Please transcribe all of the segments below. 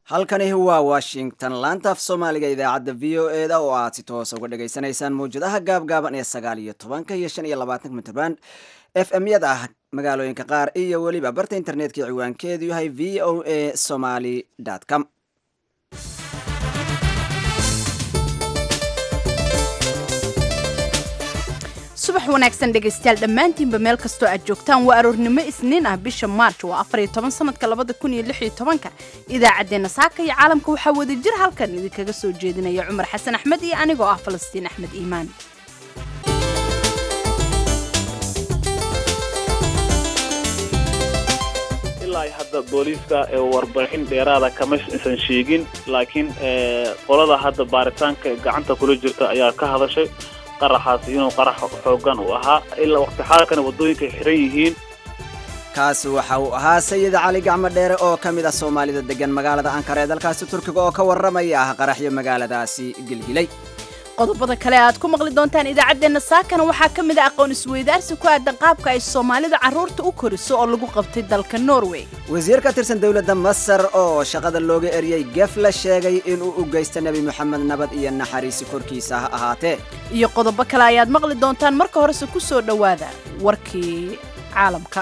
halkani waa washington laanta af soomaaliga idaacadda v o e da oo aad si toosa uga dhagaysanaysaan mawjadaha gaabgaaban ee sagaal iyo tobanka iyo shan iyo labaatanka mitrband f m yada ah magaalooyinka qaar iyo weliba barta internetka ciwaankeedu yahay v o a somaly com subax wanaagsan dhegaystayaal dhammaantiinba meel kastoo aad joogtaan waa aroornimo isniin ah bisha maarj waa afariyo toban sanadka labada kun iyo lix iyo tobanka idaacaddeenna saaka iyo caalamka waxaa wada jir halkan idinkaga soo jeedinaya cumar xasan axmed iyo anigoo ah falastiin axmed iimaan ilaa hadda booliiska ee warbixin dheeraada kama isan sheegin laakiin qolada hadda baaritaanka gacanta kula jirta ayaa ka hadashay qaraxaasi inuu qarax xoogan uu ahaa ilaa waqti xaalkana waddooyinka xiran yihiin kaasi waxa uu ahaa sayid cali gacmo dheere oo ka mid ah soomaalida degan magaalada ankara ee dalkaasi turkiga oo ka warramaya ah qaraxyo magaaladaasi gilgilay qodobada kale aad ku maqli doontaan idaacaddeenna saakana waxaa ka mid ah aqoon isweydaarsi ku aadan qaabka ay soomaalida carruurta u koriso oo lagu qabtay dalka norway wasiir ka tirsan dowladda masar oo shaqada looga eriyey gef la sheegay inuu u geysta nebi moxamed nabad iyo naxariisi korkiisa ha ahaatee iyo qodobo kale ayaad maqli doontaan marka horese ku soo dhowaada warkii caalamka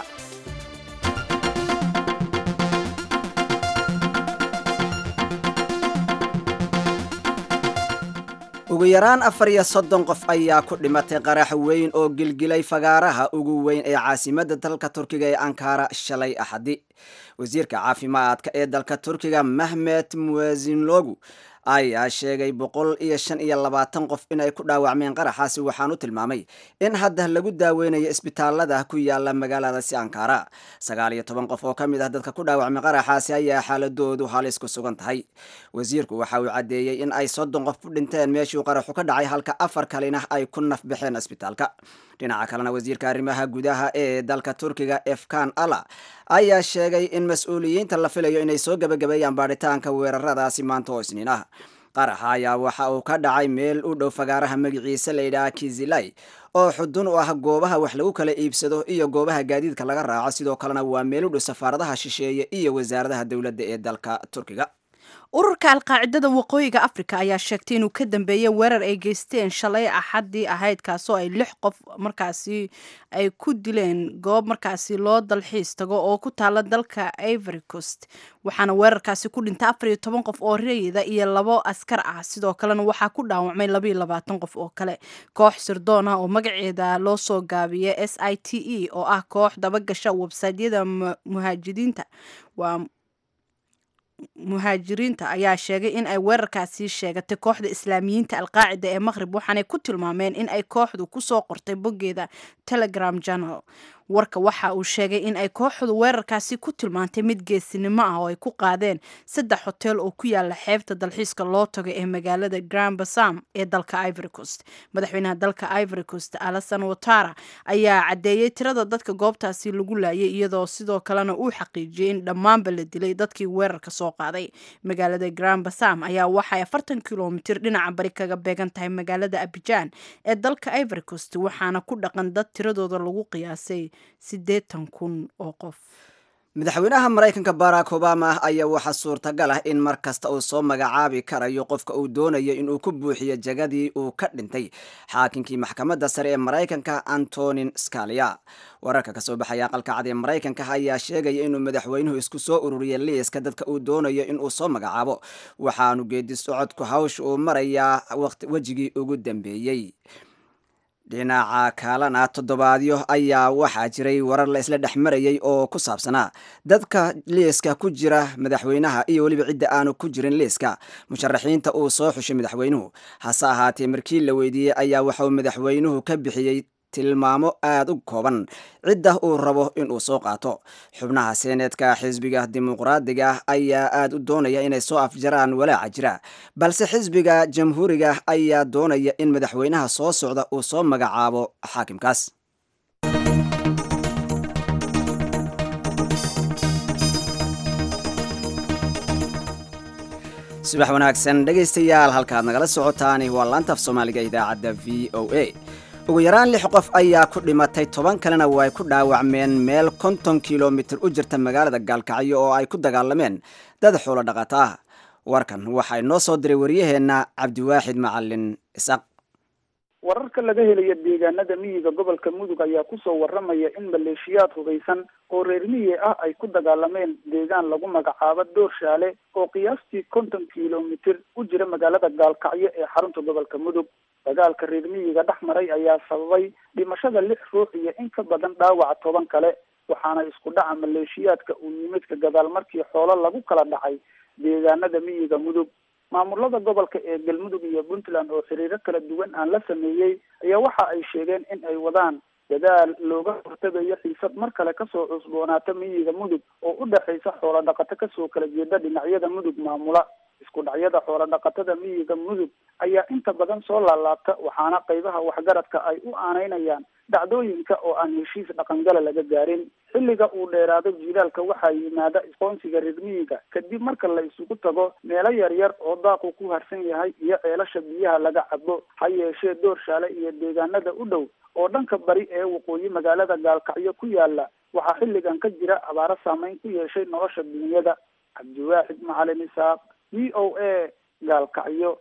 ugu yaraan afar iyo soddon qof ayaa ku dhimatay qarax weyn oo gilgilay fagaaraha ugu weyn ee caasimadda dalka turkiga ee ankara shalay axadi wasiirka caafimaadka ee dalka turkiga mahmed muwasinlogu ayaa sheegay boqol iyo shan iyo labaatan qof inay ku dhaawacmeen qaraxaasi waxaanu tilmaamay in hadda lagu daaweynayo isbitaalada ku yaala magaaladaasi ankara sagaal iyo toban qof oo ka mid ah dadka ku dhaawacmay qaraxaasi ayaa xaaladoodu halis ku sugan tahay wasiirku waxa uu caddeeyey in ay soddon qof ku dhinteen meeshuu qaraxu ka dhacay halka afar kalena ay ku naf baxeen isbitaalka dhinaca kalena wasiirka arrimaha gudaha ee dalka turkiga efkan alla ayaa sheegay in mas-uuliyiinta la filayo inay soo gebagabeeyaan baadhitaanka weeraradaasi maanta oo isniin ah qaraxa ayaa waxa uu ka dhacay meel u dhow fagaaraha magaciisa layidhaha kizilay oo xudun u ah goobaha wax lagu kala iibsado iyo goobaha gaadiidka laga raaco sidoo kalena waa meel u dhow safaaradaha shisheeye iyo wasaaradaha dowladda ee dalka turkiga ururka alqaacidada waqooyiga africa ayaa sheegtay inuu ka dambeeyey weerar ay geysteen shalay axaddii ahayd kaasoo ay lix qof markaasi ay ku dileen goob markaasi loo dalxiis tago oo ku taala dalka ivory coast waxaana weerarkaasi ku dhintay afar iyo toban qof oo rayida iyo labo askar ah sidoo kalena waxaa ku dhaawacmay labaiyo labaatan qof oo kale koox sirdoon ah oo magaceeda loo soo gaabiyay s i t e oo ah koox dabagasha websaydyada muhaajiriinta waa muhaajiriinta ayaa sheegay in ay weerarkaasi sheegatay kooxda islaamiyiinta alqaacida ee maqhrib waxaanay ku tilmaameen in ay kooxdu kusoo qortay boggeeda telegram journal warka waxa uu sheegay in ay kooxdu weerarkaasi ku tilmaantay mid geesinimo ah oo ay ku qaadeen saddex hotel oo ku yaala xeebta dalxiiska loo tago ee magaalada grand basam ee dalka ivory coast madaxweynaha dalka ivory coast alasan watara ayaa caddeeyey tirada dadka goobtaasi lagu laayay iyadoo sidoo kalena uu xaqiijiyey in dhammaanba la dilay dadkii weerarka soo qaaday magaalada grand basam ayaa waxay afartan kilomitir dhinaca bari kaga beegan tahay magaalada abijan ee dalka ivory coast waxaana ku dhaqan dad tiradooda lagu qiyaasay siddeetan kun oo qof madaxweynaha maraykanka barack obama ayaa waxaa suurtagal ah in mar kasta uu soo magacaabi karayo qofka uu doonayo inuu ku buuxiyo jagadii uu ka dhintay xaakinkii maxkamadda sare ee maraykanka antonin scalia wararka kasoo baxaya aqalka cad ee maraykanka ayaa sheegaya inuu madaxweynuhu isku soo ururiyay liiska dadka uu doonayo inuu soo magacaabo waxaanu geedi socodku hawsha uu marayaa wejigii ugu dambeeyey dhinaca kalena toddobaadyo ayaa waxaa jiray warar la isla dhex marayay oo ku saabsanaa dadka liiska ku jira madaxweynaha iyo weliba cidda aanu ku jirin liiska musharaxiinta uu soo xushay madaxweynuhu hase ahaatee markii la weydiiyey ayaa waxauu madaxweynuhu ka bixiyey tilmaamo aada u kooban cidda uu rabo inuu soo qaato xubnaha seeneedka xisbiga dimuqraadiga ayaa aada u doonaya inay soo afjaraan walaaca jira balse xisbiga jamhuuriga ayaa doonaya in madaxweynaha soo socda uu soo magacaabo xaakimkaas subax wanaagsan dhegaystayaal halkaad nagala socotaani waa laantaaf soomaaliga idaacadda v o a ugu yaraan lix qof ayaa ku dhimatay toban kalena way ku dhaawacmeen meel konton kilomitir u jirta magaalada gaalkacyo oo ay ku dagaalameen dad xoolo dhaqata ah warkan waxaa inoo soo diray waryaheenna cabdiwaaxid macalin isaaq wararka laga helaya deegaanada miyiga gobolka mudug ayaa kusoo waramaya in maleeshiyaad hubeysan oo reer miyi ah ay ku dagaalameen deegaan lagu magacaabo doorshaale oo qiyaastii konton kilomitir u jira magaalada gaalkacyo ee xarunta gobolka mudug dagaalka reer miyiga dhex maray ayaa sababay dhimashada lix ruux iyo in ka badan dhaawaca toban kale waxaana isku dhaca maleeshiyaadka uu yimidka gadaal markii xoolo lagu kala dhacay deegaanada miyiga mudug maamulada gobolka ee galmudug iyo puntland oo xiriiro kala duwan aan la sameeyey ayaa waxa ay sheegeen in ay wadaan dadaal looga hortagayo xiisad mar kale kasoo cusboonaata miyiga mudug oo u dhexaysa xoolo dhaqato kasoo kala jeeda dhinacyada mudug maamula isku dhacyada xoolo dhaqatada miyiga mudug ayaa inta badan soo laalaabta waxaana qaybaha waxgaradka ay u aanaynayaan dhacdooyinka oo aan heshiis dhaqangala laga gaarin xilliga uu dheeraado jiilaalka waxaa yimaada isqoonsiga reer miyiga kadib marka la isugu tago meelo yaryar oo daaqu ku harsan yahay iyo ceelasha biyaha laga cabo ha yeeshee doorshaale iyo deegaanada u dhow oo dhanka bari ee waqooyi magaalada gaalkacyo ku yaala waxaa xilligan ka jira abaaro saameyn ku yeeshay nolosha dunyada cabdiwaaxid macalin isaaq v o a gaalkacyo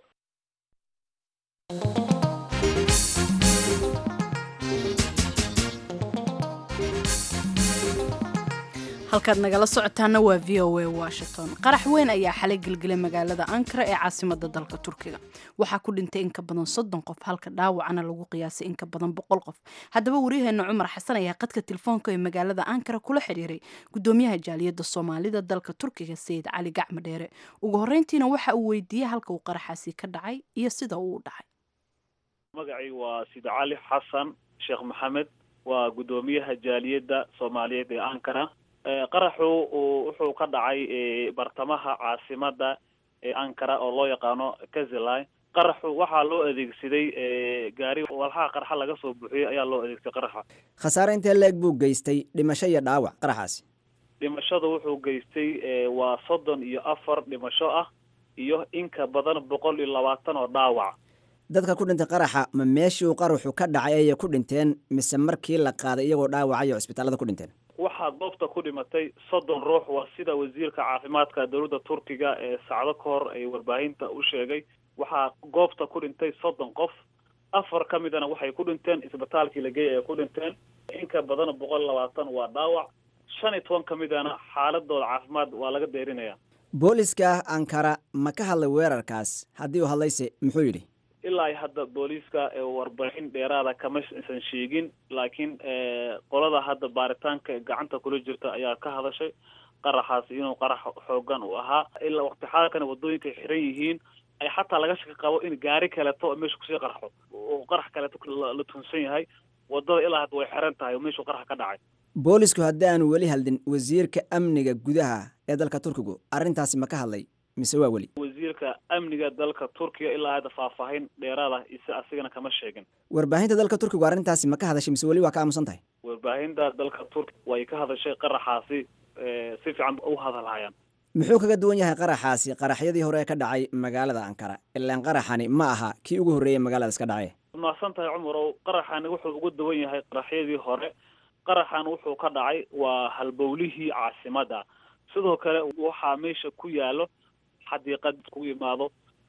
halkaad nagala socotaana waa v o a washington qarax weyn ayaa xalay gelgelay magaalada ankara ee caasimada dalka turkiga waxaa ku dhintay in ka badan soddon qof halka dhaawacana lagu qiyaasay in ka badan boqol qof haddaba waryaheena cumar xasan ayaa qadka telefoonka ee magaalada ankara kula xiriiray gudoomiyaha jaaliyadda soomaalida dalka turkiga sayid cali gacmo dheere ugu horreyntiina waxa uu weydiiyey halka uu qaraxaasi ka dhacay iyo sida uu u dhacay magacay waa sid cali xasan sheekh maxamed waa gudoomiyaha jaaliyadda soomaaliyeed ee ankara qaraxu wuxuu ka dhacay bartamaha caasimada ee ankara oo loo yaqaano kazilai qaraxu waxaa loo adeegsaday gaari walxaha qarxa laga soo buuxiyey ayaa loo adeegsaday qaraxa khasaare intee leeg buu geystay dhimasho iyo dhaawac qaraxaasi dhimashada wuxuu geystay waa soddon iyo afar dhimasho ah iyo in ka badan boqol iyo labaatan oo dhaawac dadka ku dhintay qaraxa ma meeshii uu qaraxu ka dhacay ayay ku dhinteen mise markii la qaaday iyagoo dhaawacayo cisbitaalada ku dhinteen waxaa goobta ku dhimatay soddon ruux waa sida wasiirka caafimaadka dowladda turkiga ee sacdo ka hor ay warbaahinta u sheegay waxaa goobta ku dhintay soddon qof afar ka midana waxay ku dhinteen isbitaalkii la geeyay ay ku dhinteen in ka badan boqol labaatan waa dhaawac shan iyo toban ka midana xaaladooda caafimaad waa laga deerinaya booliska ankara ma ka hadlay weerarkaas haddii uu hadlayse muxuu yidhi ilaa iyo hadda booliiska warbixin dheeraada kama isan sheegin laakiin qolada hadda baaritaanka gacanta kula jirta ayaa ka hadashay qaraxaasi inuu qarax xoogan uu ahaa ilaa waqti xaalkana wadooyinka ay xiran yihiin ay xataa laga shaki qabo in gaari kaleeto meesha kusii qarxo oo qarax kaleeto la tunsan yahay wadada ilaa hadda way xiran tahay oo meeshuu qarax ka dhacay boolisku haddii aanu weli hadlin wasiirka amniga gudaha ee dalka turkigu arrintaasi ma ka hadlay mise waa weli wasiirka amniga dalka turkiga ilaa hadda faahfaahin dheeraad ah ise asigana kama sheegin warbaahinta dalka turkigu arrintaasi ma ka hadashay mise weli waa ka aamusan tahay warbaahinta dalka turkiga way ka hadashay qaraxaasi si fiican u hadalhayaan muxuu kaga duwan yahay qaraxaasi qaraxyadii hore ee ka dhacay magaalada ankara ilaan qaraxani ma aha kii ugu horreeyay magaaladaas ka dhacay mahadsan tahay cumarow qaraxani wuxuu uga duwan yahay qaraxyadii hore qaraxan wuxuu ka dhacay waa halbowlihii caasimada sidoo kale waxaa meesha ku yaalo xadiiqad ku yimaado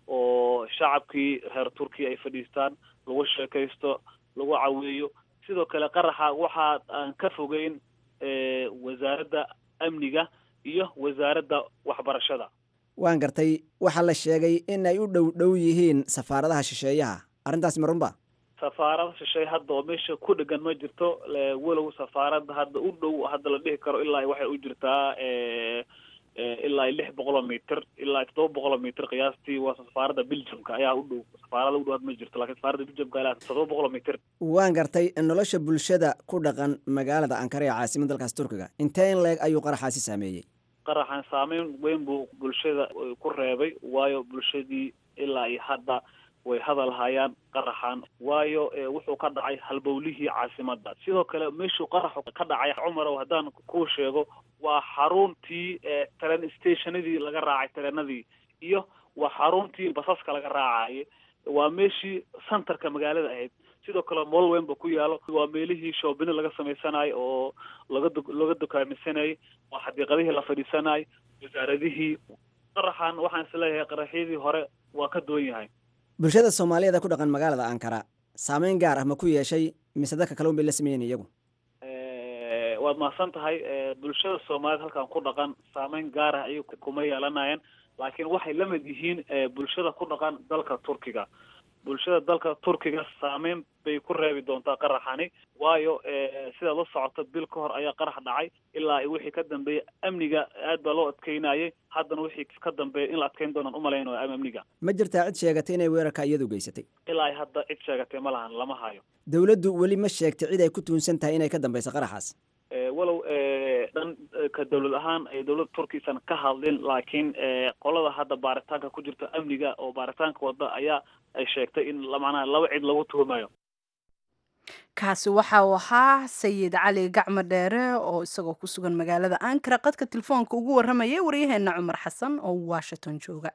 oo shacabkii reer turkiya ay fadhiistaan lagu sheekaysto lagu caweeyo sidoo kale qaraxa waxaa aan ka fogeyn wasaaradda amniga iyo wasaaradda waxbarashada waan gartay waxaa la sheegay in ay u dhow dhow yihiin safaaradaha shisheeyaha arrintaasi ma runba safaarada shisheeye hadda oo meesha ku dhegan ma jirto walow safaaradda hadda u dhow hadda la dhihi karo ilaa waxay u jirtaa ilaa lix boqoloo mitr ilaa toddoba boqoloo mitr qiyaastii waa safaaradda belgiumka ayaa u dhow safaarada u dhow had ma jirto lakin safaaradda belgiumka ilaa toddoba boqoloo mitr waan gartay nolosha bulshada ku dhaqan magaalada ankara ee caasimada dalkaas turkiga intee in leeg ayuu qaraxaasi saameeyey qaraxan saameyn weyn buu bulshada ku reebay waayo bulshadii ilaa iyo hadda way hadal hayaan qaraxan waayo wuxuu ka dhacay halbowlihii caasimada sidoo kale meeshuu qaraxu ka dhacay cumarow haddaan kuu sheego waa xaruntii tren stationadii laga raacay tareenadii iyo waa xaruntii basaska laga raacayay waa meeshii centerka magaalada ahayd sidoo kale mool weyn ba ku yaalo waa meelihii shoobini laga samaysanayo oo laga laga dukaamisanayay waa xadiiqadihii la fadhiisanayay wasaaradihii qaraxan waxaan isleeyahay qaraxyadii hore waa ka duwan yahay bulshada soomaaliyeed ee ku dhaqan magaalada ankara saameyn gaar ah ma ku yeeshay mise dadka kale un bay la sameeyeen iyagu waad mahadsan tahay bulshada soomaaliyeed halkan ku dhaqan saameyn gaar ah ayay kuma yeelanayeen laakiin waxay la mid yihiin bulshada ku dhaqan dalka turkiga bulshada dalka turkiga saameyn bay ku reebi doontaa qaraxani waayo sidaad la socoto bil ka hor ayaa qarax dhacay ilaa wixii ka dambeeyay amniga aad baa loo adkeynayay haddana wixii ka dambeeya in la adkeyn doonaan umalaynayo amniga ma jirtaa cid sheegatay inay weerarka iyadu geysatay ilaa ay hadda cid sheegatay ma lahan lama hayo dowladdu weli ma sheegtay cid ay ku tuunsan tahay inay ka dambeyso qaraxaas walow dhan ka dawlad ahaan ay dawladda turkiisan ka hadlin laakiin qolada hadda baaritaanka ku jirta amniga oo baaritaanka wada ayaa ay sheegtay in macnaha laba cid lagu tuhumayo kaasi waxa uu ahaa sayid cali gacmo dheere oo isagoo ku sugan magaalada ankara qadka telefoonka ugu warramayay waryaheena cumar xasan oo washington jooga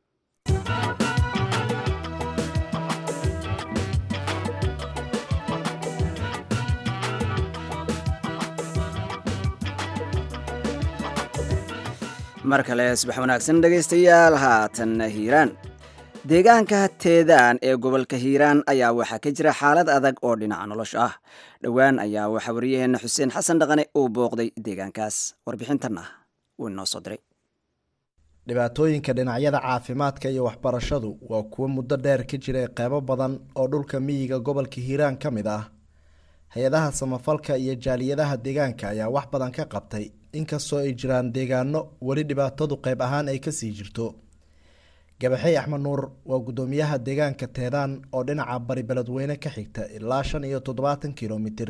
mar kale subax wanaagsan dhegaystayaal haatan hiiraan deegaanka teedaan ee gobolka hiiraan ayaa waxaa ka jira xaalad adag oo dhinaca nolosha ah dhowaan ayaa waxaa waryaheena xuseen xasan dhaqane uu booqday deegaankaas warbixintan ah wuu inoo soo diray dhibaatooyinka dhinacyada caafimaadka iyo waxbarashadu waa kuwo muddo dheer ka jiray qeybo badan oo dhulka miyiga gobolka hiiraan ka mid ah hay-adaha samafalka iyo jaaliyadaha deegaanka ayaa wax badan ka qabtay inkastoo ay jiraan deegaano weli dhibaatadu qeyb ahaan ay kasii jirto gabaxey axmed nuur waa guddoomiyaha deegaanka teedaan oo dhinaca bari beledweyne ka xigta ilaa shan iyo toddobaatan kilomitir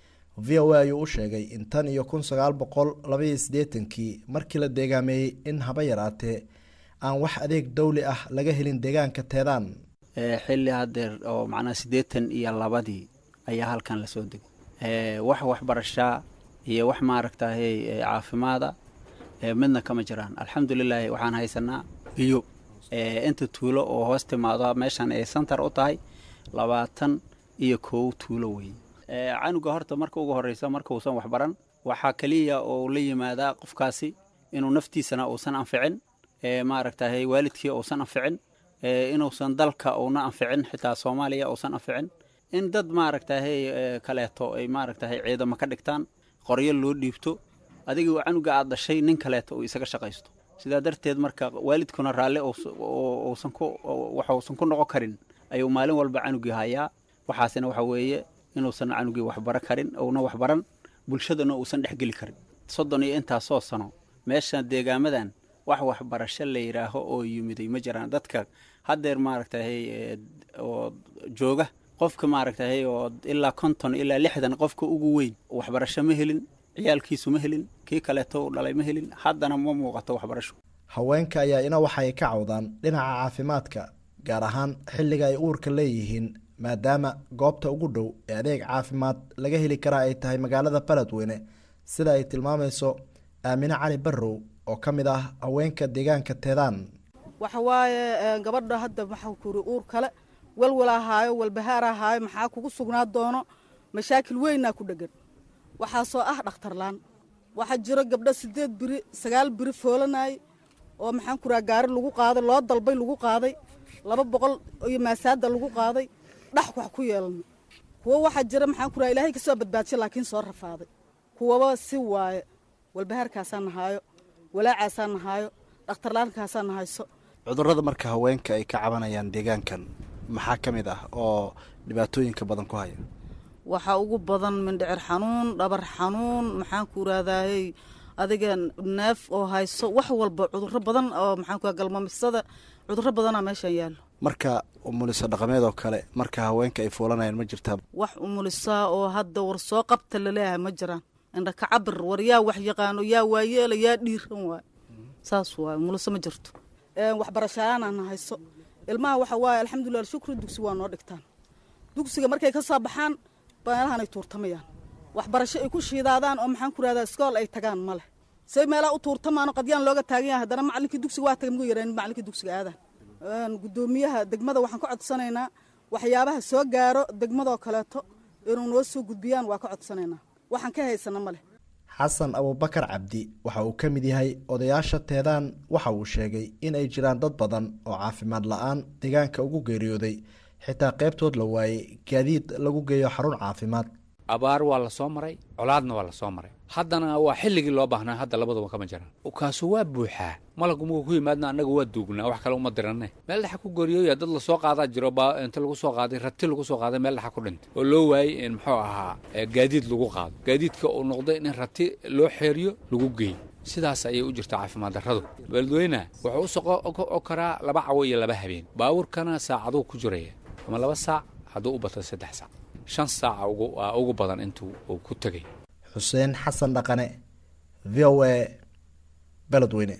v o a ayuu u sheegay in tan iyo kun sagaal boqol labaiyo siddeetankii markii la deegaameeyey in haba yaraatee aan wax adeeg dawli ah laga helin deegaanka teedaan xilli hadeer oo macnaha siddeetan iyo labadii ayaa halkan lasoo degay wax waxbarashaa iyo wax maaragtahay caafimaada midna kama jiraan alxamdulilaahi waxaan haysanaa biyo inta tuulo oo hoos timaado meeshan ay santar u tahay labaatan iyo kow tuulo weeye canuga horta marka ugu horreysa marka uusan waxbaran waxaa keliya oo la yimaadaa qofkaasi inuu naftiisana uusan anficin maaragtahay waalidkii uusan anficin inuusan dalka uuna anficin xitaa soomaaliya uusan anficin in dad maaragtahay kaleeto ay maaragtahay ciidamo ka dhigtaan qoryo loo dhiibto adiga canuga aad dhashay nin kaleeto uu isaga shaqaysto sidaa darteed marka waalidkuna raalli uusan ku waxuusan ku noqon karin ayuu maalin walba canugii hayaa waxaasina waxa weeye inuusan canugii waxbaro karin uuna waxbaran bulshadana uusan dhexgeli karin soddon iyo intaasoo sano meesha deegaamadan wax waxbarasho la yidhaaho oo yimiday ma jiraan dadka haddeer maaragtahay oo jooga qofka maaragtahay oo ilaa konton ilaa lixdan qofka ugu weyn waxbarasho ma helin ciyaalkiisu ma helin kii kaleeto u dhalay ma helin haddana ma muuqato waxbarasho haweenka ayaa ina waxay ka cawdaan dhinaca caafimaadka gaar ahaan xilliga ay uurka leeyihiin maadaama goobta ugu dhow ee adeeg caafimaad laga heli karaa ay tahay magaalada beledweyne sida ay tilmaamayso aamine cali barrow oo ka mid ah haweenka deegaanka teedaan waxa waaye gabadha hadda waxaa kuri uur kale walwala ahaayo walbahaar ahaayo maxaa kugu sugnaa doono mashaakil weynaa ku dhegan waxaasoo ah dhakhtarlaan waxaa jiro gabdho sideed biri sagaal biri foolanay oo maxaan kuraa gaari lagu qaaday loo dalbay lagu qaaday laba boqol iyo maasaada lagu qaaday dhax wax ku yeelano kuwo waxaa jira maxaan kuraa ilaahay kasoo badbaadshay laakiin soo rafaaday kuwaba si waaye walbahaarkaasaa nahaayo walaacaasaa nahaayo dhakhtarlaankaasaa nahayso cudurrada marka haweenka ay ka cabanayaan deegaankan maxaa ka mid ah oo dhibaatooyinka badan ku haya waxaa ugu badan mindhicir xanuun dhabar xanuun maxaan ku iraahdaayey adiga neef oo hayso wax walba cudurro badan oo maxaan ku galmamisada cudurro badanaa meeshan yaallo marka umuliso dhaqameed oo kale marka haweenka ay fuulanayaan ma jirtaa wax umulisaa oo hadda war soo qabta laleeyahay ma jiraan indha ka cabir war yaa wax yaqaano yaa waayeela yaa dhiiran waay saas waay umuliso ma jirto waxbarashayaanana hayso ilmaha waxa waaye alxamdulilah shukri dugsi waa noo dhigtaan dugsiga markay ka soo baxaan meelahan ay tuurtamayaan waxbarasho ay ku shiidaadaan oo maxaan ku rahdaa iskool ay tagaan ma leh say meelaha u tuurtamaano qadyaan looga taagan yahay haddana macalinkii dugsiga waa tagay mugu yareen macalinkii dugsiga aadaan guddoomiyaha degmada waxaan ka codsanaynaa waxyaabaha soo gaaro degmadoo kaleeto inuu noo soo gudbiyaan waa ka codsanaynaa waxaan ka haysana ma leh xasan abubakar cabdi waxa uu ka mid yahay odayaasha teedaan waxa uu sheegay in ay jiraan dad badan oo caafimaad la-aan deegaanka ugu geeriyooday xitaa qaybtood la waayey gaadiid lagu geeyo xarun caafimaad abaar waa la soo maray colaadna waa la soo maray haddana waa xilligii loo baahnaa hadda labaduba kama jiraan kaasu waa buuxaa malaggu markuu ku yimaadna annaga waa duugnaa wax kale uma diranne meel dhexa ku gooriyooya dad lasoo qaadaa jiro baa inta lagu soo qaaday rati lagu soo qaaday meel dhexa ku dhintay oo loo waayey in muxuu ahaa gaadiid lagu qaado gaadiidka uu noqday in rati loo xeeriyo lagu geeyo sidaas ayay u jirtaa caafimaad darradu beledweyne wuxuu u soqo karaa laba cawo iyo laba habeen baabuurkana saacaduu ku jiraya ama laba saac hadduu u bato saddex saac shan saaca waa ugu badan intuu uu ku tegay xuseen xasan dhaqane v o a beledweyne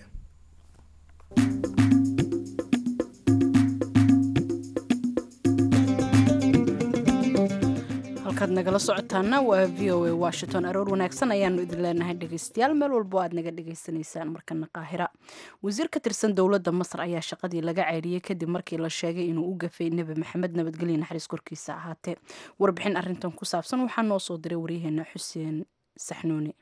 halkaad nagala socotaana waa v o a washington aroor wanaagsan ayaanu idin leenahay dhegeystayaal meel walbo aad naga dhegeysanaysaan markana qaahira wasiir ka tirsan dowladda masar ayaa shaqadii laga ceyriyey kadib markii la sheegay inuu u gafay nebi maxamed nabadgelye naxariis korkiisa ahaatee warbixin arintan ku saabsan waxaa noo soo diray waryaheena xuseen saxnuuni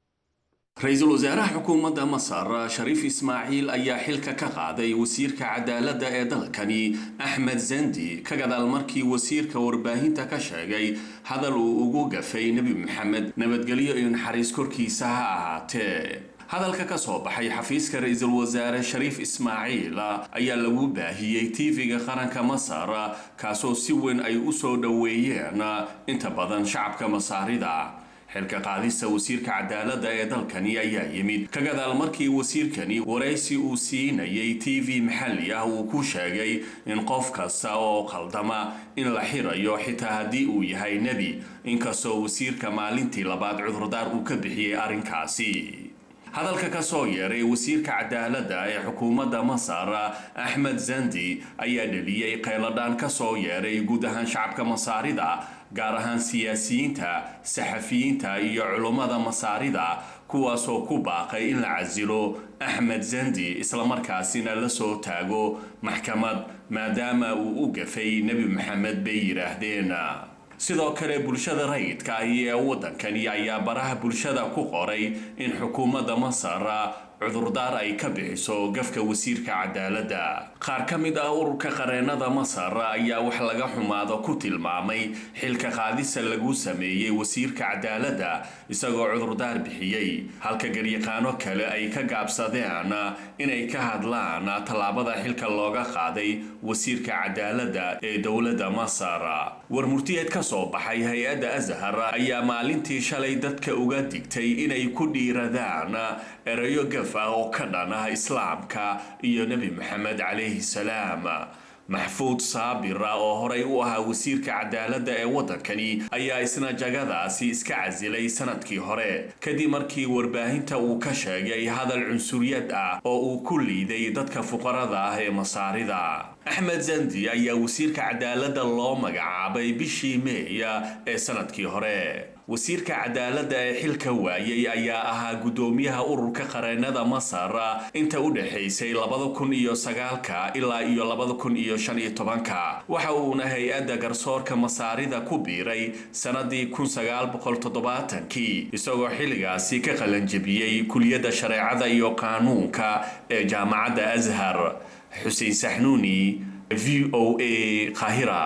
ra-iisul wasaaraha xukuumadda masar shariif ismaaciil ayaa xilka ka qaaday wasiirka cadaaladda ee dalkani axmed zandi ka gadaal markii wasiirka warbaahinta ka sheegay hadal uu ugu gafay nebi maxamed nabadgelyo iyo naxariis korkiisa ha ahaatee hadalka ka soo baxay xafiiska ra-iisul wasaare shariif ismaaciil ayaa lagu baahiyey tv-ga qaranka masar kaasoo si weyn ay u soo dhoweeyeen inta badan shacabka masaarida xilka qaadista wasiirka cadaaladda ee dalkani ayaa yimid ka gadaal markii wasiirkani waraysi uu siinayay t v maxalli ah uu ku sheegay in qof kasta oo qaldama in la xirayo xitaa haddii uu yahay nebi inkastoo wasiirka maalintii labaad cudurdaar uu ka bixiyey arrinkaasi hadalka ka soo yeeray wasiirka cadaaladda ee xukuumadda masar axmed zandi ayaa dheliyey qayladhaan ka soo yeeray guud ahaan shacabka masaarida gaar ahaan siyaasiyiinta saxafiyiinta iyo culummada masaarida kuwaasoo ku baaqay in la casilo axmed zandi islamarkaasina la soo taago maxkamad maadaama uu u gafay nebi maxamed bay yidhaahdeen sidoo kale bulshada rayidka ahi ee waddankani ayaa baraha bulshada ku qoray in xukuumadda masar cudurdaar ay ka bixiso gafka wasiirka cadaaladda qaar ka mid ah ururka qareennada masar ayaa wax laga xumaado ku tilmaamay xilka qaadisa lagu sameeyey wasiirka cadaaladda isagoo cudurdaar bixiyey halka garyaqaano kale ay ka gaabsadeen inay ka hadlaan tallaabada xilka looga qaaday wasiirka cadaaladda ee dowladda masar war murtiyeed ka soo baxay hay-adda azhar ayaa maalintii shalay dadka uga digtay inay ku dhiiradaan erayo gaf ah oo ka dhan ah islaamka iyo nebi maxamed calayhi salaam maxfuud saabira oo horay u ahaa wasiirka cadaaladda ee waddankani ayaa isna jagadaasi iska casilay sanadkii hore kadib markii warbaahinta uu ka sheegay hadal cunsuriyad ah oo uu ku liiday dadka fuqarada ah ee masaarida axmed zandi ayaa wasiirka cadaaladda loo magacaabay bishii meeya ee sanadkii hore wasiirka cadaaladda ee xilka waayey ayaa ahaa guddoomiyaha ururka qareennada masar inta u dhexaysay labada kun iyo sagaalka ilaa iyo labada kun iyo shan iyo tobanka waxa uuna hay-adda garsoorka masaarida ku biiray sannadii kun sagaal boqol toddobaatankii isagoo xilligaasi ka qalanjebiyey kuliyadda shareecada iyo qaanuunka ee jaamacadda ashar xuseen saxnuuni v o a qaahira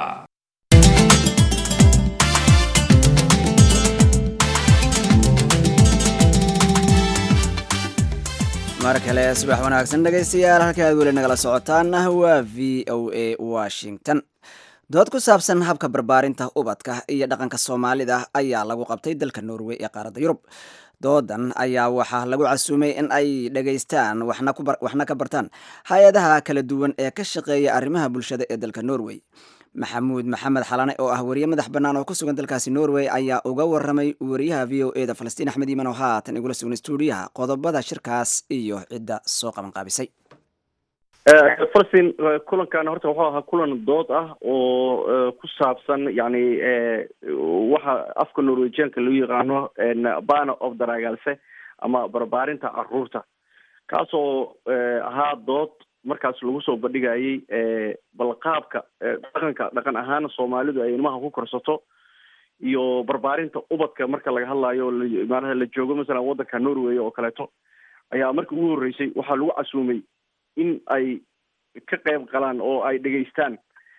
mar kale subax wanaagsan dhegaystayaal halka aad weli nagala socotaan waa v o a washington dood ku saabsan habka barbaarinta ubadka iyo dhaqanka soomaalida ayaa lagu qabtay dalka norway ee qaaradda yurub doodan ayaa waxaa lagu casuumay in ay dhegaystaan waxna ka bartaan hay-adaha kala duwan ee ka shaqeeya arrimaha bulshada ee dalka norway maxamuud maxamed xalane oo ah wariye madax bannaan oo ku sugan dalkaasi norway ayaa uga waramay wariyaha v o e da falastiin axmed iiman oo haatan igula sugan stuudiyaha qodobada shirkaas iyo cidda soo qaban qaabisay falastiin kulankan horta wuxuu ahaa kulan dood ah oo ku saabsan yani waxa afka norwegianka loo yaqaano bana of daragaalse ama barbaarinta caruurta kaasoo ahaa dood markaas lagu soo bandhigayay balqaabka dhaqanka dhaqan ahaan soomaalidu ay ilmaha ku korsato iyo barbaarinta ubadka marka laga hadlayo maanaha la joogo masalan waddanka norway oo kaleeto ayaa markii ugu horreysay waxaa lagu casuumay in ay ka qayb galaan oo ay dhegaystaan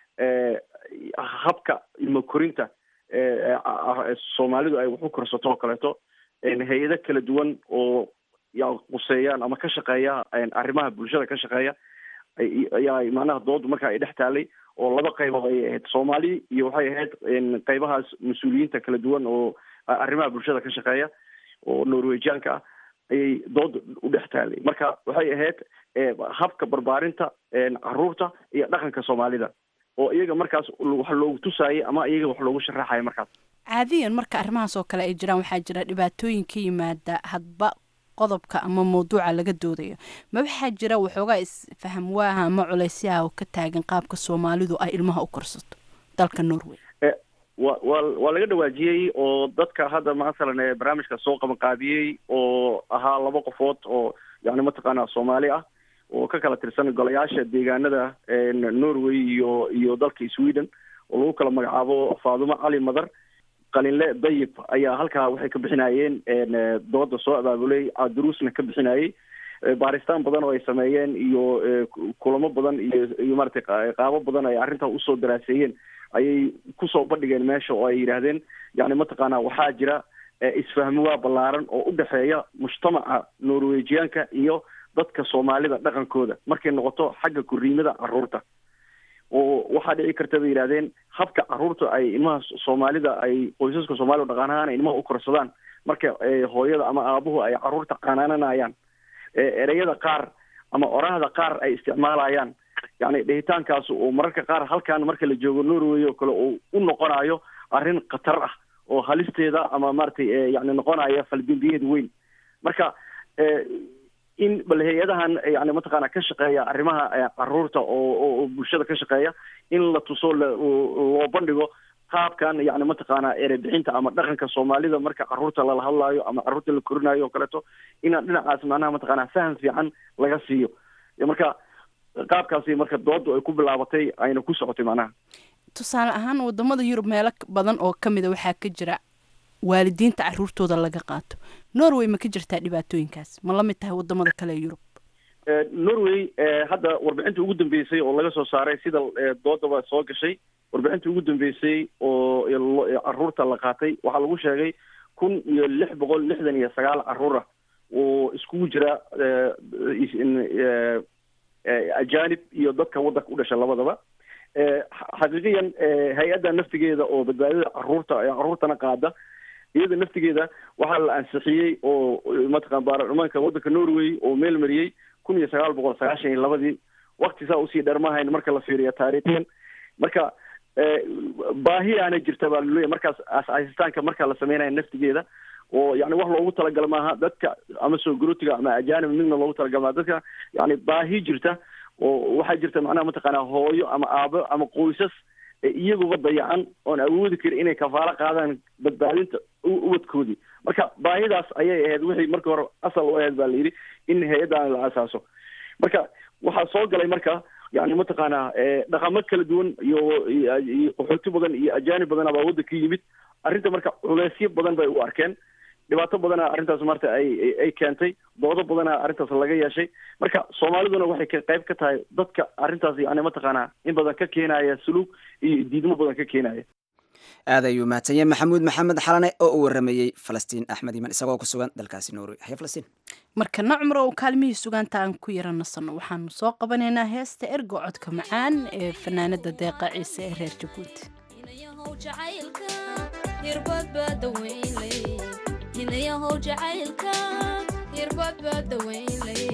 habka ilmo korinta soomaalidu ay wax u korsato oo kaleeto hay-ado kala duwan oo ya quseeyaan ama ka shaqeeya arrimaha bulshada ka shaqeeya ayaa macnaha doodu marka ay dhex taalay oo laba qaybood ayay ahayd soomaali iyo waxay ahayd qaybahaas mas-uuliyiinta kala duwan oo arrimaha bulshada ka shaqeeya oo norwejianka ah ayay dooda u dhex taalay marka waxay ahayd habka barbaarinta caruurta iyo dhaqanka soomaalida oo iyaga markaas wax loogu tusaayay ama iyaga wax loogu sharaxaya markaas caadiyan marka arrimahaas oo kale ay jiraan waxaa jira dhibaatooyin ka yimaada hadba qodobka ama mawduuca laga doodayo ma waxaa jira waxoogaa isfaham waaha ama culaysyaha oo ka taagan qaabka soomaalidu ay ilmaha u korsato dalka norway wa wa waa laga dhawaajiyey oo dadka hadda masalan barnaamijka soo qabanqaabiyey oo ahaa laba qofood oo yani mataqaana soomaali ah oo ka kala tirsan golayaasha deegaanada norway iyo iyo dalka sweden oo lagu kala magacaabo faadumo cali madar qalinle dayib ayaa halkaa waxay ka bixinayeen dooda soo abaabulay duruusna ka bixinayay baaristaan badan oo ay sameeyeen iyo kulamo badan iyo iyo maratay qaabo badan ay arrintaa usoo daraaseeyeen ayay kusoo bandhigeen meesha oo ay yidhaahdeen yani mataqaana waxaa jira isfahmiwaa ballaaran oo u dhexeeya mujtamaca norwejiyaanka iyo dadka soomaalida dhaqankooda markay noqoto xagga koriimada caruurta oo waxaa dhici karta bay yidhahdeen habka caruurta ay ilmaha soomaalida ay qoysaska soomaalida dhaqaanahaan ay ilmaha u korsadaan marka hooyada ama aabuhu ay caruurta qanaananayaan ereyada qaar ama orahda qaar ay isticmaalayaan yani dhehitaankaas oo mararka qaar halkan marka la joogo norway oo kale uu u noqonayo arrin khatar ah oo halisteeda ama maratay yani noqonaya faldembiyeed weyn marka in bal hay-adahan yani mataqaana ka shaqeeya arrimaha caruurta oo oo bulshada ka shaqeeya in la tuso loo bandhigo qaabkan yani mataqaana erebixinta ama dhaqanka soomaalida marka caruurta lala hadlaayo ama caruurta la korinayo oo kaleeto inaan dhinacaas macnaha mataqaana faham fiican laga siiyo marka qaabkaasi marka doodu ay ku bilaabatay ayna ku socotay macnaha tusaale ahaan wadamada yurub meelo badan oo kamida waxaa ka jira waalidiinta caruurtooda laga qaato norway ma ka jirtaa dhibaatooyinkaas ma lamid tahay wadamada kale ee yurub norway hadda warbixinta ugu dambeysay oo laga soo saaray sida doodaba soo gashay warbixinta ugu dambeysay oo caruurta la qaatay waxaa lagu sheegay kun iyo lix boqol lixdan iyo sagaal caruur ah oo iskugu jira ajanib iyo dadka waddanka u dhasha labadaba xaqiiqiyan hay-adda naftigeeda oo badbaadada caruurta caruurtana qaada iyada naftigeeda waxaa la ansixiyey oo mataqan baarlamaanka waddanka norway oo meel mariyey kun iyo sagaal boqol sagaashan iyo labadii wakti saa usii dhermahayn marka la fiiriyo taariikhiyan marka baahi aana jirta baa laleeyahy markaas aasitaanka marka la sameynaya naftigeeda oo yani wax loogu talagala maaha dadka ama soo gurootiga ama ajanib midna loogu talagala maaha dadka yani baahi jirta oo waxaa jirta macnaha mataqaana hooyo ama aabo ama qoysas iyaguba dayacan oon awoodi karin inay kafaalo qaadaan badbaadinta ubadkoodii marka baahidaas ayay ahayd wixii markii hore asal u ahayd baa la yidhi in hay-addan la asaaso marka waxaa soo galay marka yani mataqaana dhaqamo kala duwan iyo iyo qaxooti badan iyo ajaanib badan baa waddanka yimid arrinta marka culeysyo badan bay u arkeen dhibaato badana arrintaas maarta ay ay keentay doodo badana arrintaas laga yeeshay marka soomaaliduna waxay ka qayb ka tahay dadka arrintaas yani mataqaana in badan ka keenaya suluug iyo diidmo badan ka keenaya aad ayuu mahadsanyahay maxamuud maxamed xalane oo u waramayey falastiin axmed iman isagoo ku sugan dalkaasi norway haya falastiin markana cumar oo kaalmihii sugaanta aan ku yara nasanno waxaanu soo qabanaynaa heesta ergo codka macaan ee fanaanada deeqa ciise ee reer jabuuti inayahow jacaylka hirbad baa dawaynlay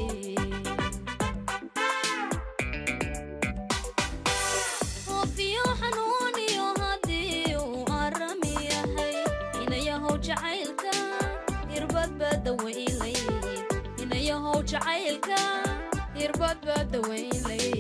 oofiyo xanuuniyo haddii uu arami yahay inayahow jacaylka hirbad baa dawaynlay inayahow jacaylka hirbad baa dawaynlay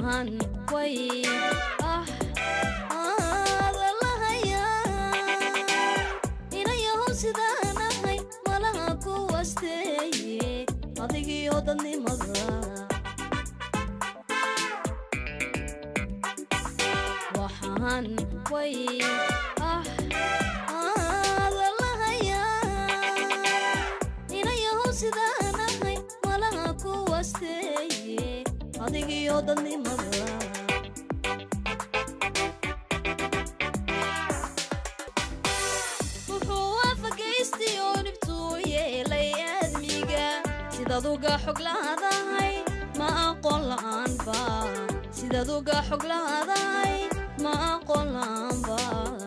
waxaan way ah aada lahayaa inayahow sidaan ahay malaha ku wasteeye adigiyo dadnimada waxaan way ah aada lahayaa inayahow sidaan ahay malaha ku wasteeye adigiyo dadnimada wuxuu waafagaystay oo dhibtuu yeelay aadmiga sidaad uga xog laadahay ma aqoon la'aanba sidaad uga xog laadahay ma aqoon la'aanba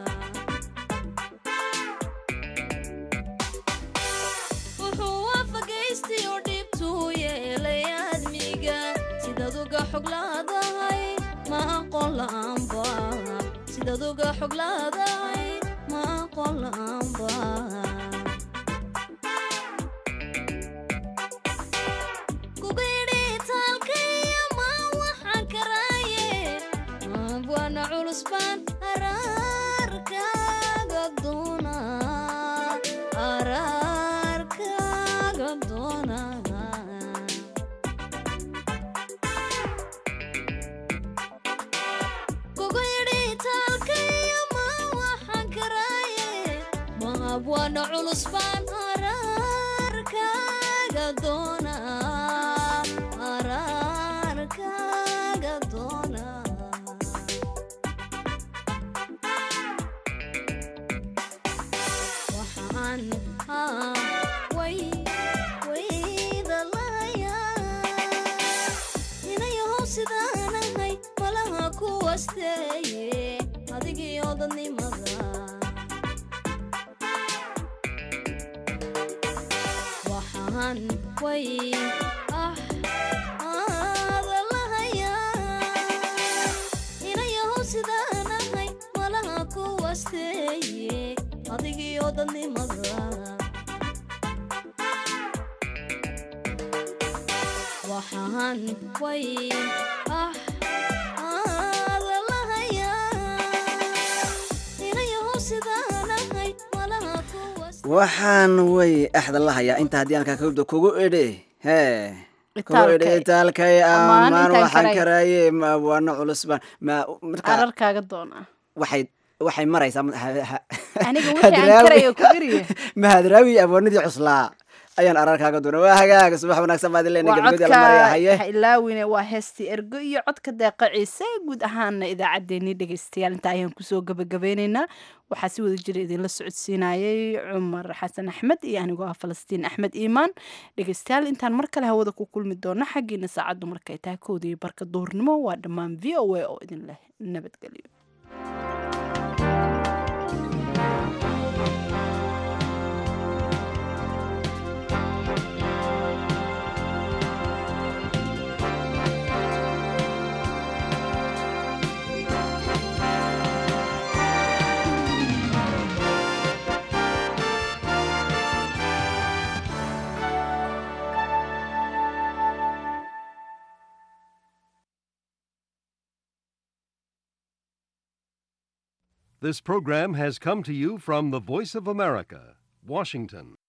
wuxuu waafagaystay oo dhibtuu yeelay aadmiga sidaad uga xog laadahay ma aqoon la'aanba sidaad uga xog laadahay ma aqoon la'aanba kugidhi taalkaya ma waxaan karaaye abwaana culus baan araarkaaga doona araarkaaga doona kugidhi taalkaya ma waxaan karaaye ma abwaana culus baan araarkaaga doona araarkaaga doona waxaan haa way wayda lahayaa inayahow sidaan ahay malaha ku wasteeye adigiyo dadnimada waxaan way ah aada lahayaa inayahow sidaan ahay malaha ku wasteeye adigiyo dadnimada waxaan way ah aada lahayaa inayahow sidaan ahay malaha ku waxaan way axda lahayaa inta haddii aan kakabda kugu idhi hee kugu Itaalkay. idhi itaalkay Ammaan amaan intaan waxaan karay. karaaye ma waana culus baan ma marka ararkaaga doona waxay waxay maraysaa ma- ha- ha- aniga wixii aan karayo ku iriye mahadraawi abwaanadii cuslaa ayaan ararkaaga doona waa hagaag subax wanaagsan baad ilena waa gabagabadii codka la maraya haye ha ilaawine waa heestii ergo iyo codka deeqa ciise guud ahaana idaacaddeenii dhegaystayaal inta ayaan kusoo gabagabeyneynaa waxaa si wada jira idinla socodsiinayay cumar xasan axmed iyo anigoo ah falastiin axmed iimaan dhegaystayaal intaan mar kale hawada ku kulmi doono xaggiina saacaddu markay tahay kowda iyo barka duhurnimo waa dhammaan v o a oo idin leh nabadgelyo This program has come to you from the Voice of America, Washington.